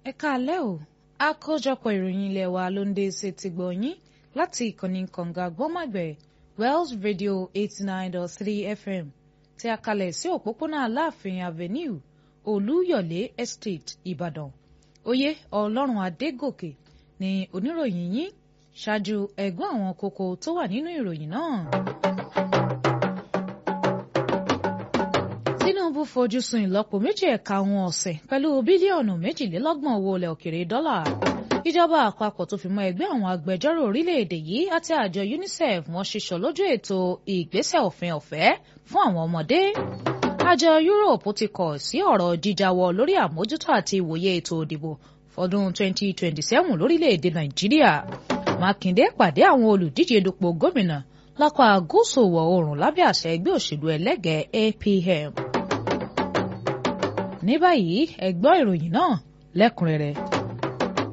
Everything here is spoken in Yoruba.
ẹ káalẹ́ o àkójọpọ̀ ìròyìn ilé wa ló ń dé sí ti gbọ̀ yín láti ìkànnì kànga gbọ́màgbẹ̀ Wells Radio eighty nine dot three FM tí a kalẹ̀ sí òpópónà Aláàfin Avenue Olúyọ̀lé Estate Ìbàdàn oyè Ọlọ́run Adégòkè ni oníròyìn yín ṣáájú ẹ̀gbọ́n àwọn kókó tó wà nínú ìròyìn náà. Tinubu fojú sun ìlọ́po méjì ẹ̀ka ohun ọ̀sìn pẹ̀lú bílíọ̀nù méjìlélọ́gbọ̀n owó ilẹ̀ òkèrè dọ́là. Ìjọba àpapọ̀ tó fi mọ́ ẹgbẹ́ àwọn agbẹjọ́rò orílẹ̀-èdè yìí àti àjọ UNICEF wọ́n ṣiṣọ́ lójú ètò ìgbésẹ̀ òfin ọ̀fẹ́ fún àwọn ọmọdé. Àjọ Europe ti kọ̀ sí ọ̀rọ̀ jíjáwọ́ lórí àmójútó àti ìwòye ètò òdìbò fọdún 2027 lórílẹ̀-èdè Nàìjíríà. Mákindé pàdé àwọn olùdíje dupò gómìnà lápá gúúsù ìwọ̀ oòrùn lábẹ́ àṣẹ ẹgbẹ́ òṣèlú ẹlẹ́gẹ̀ẹ́ APM. ní báyìí ẹ gbọ́ ìròyìn náà lẹ́kùnrẹ́rẹ́.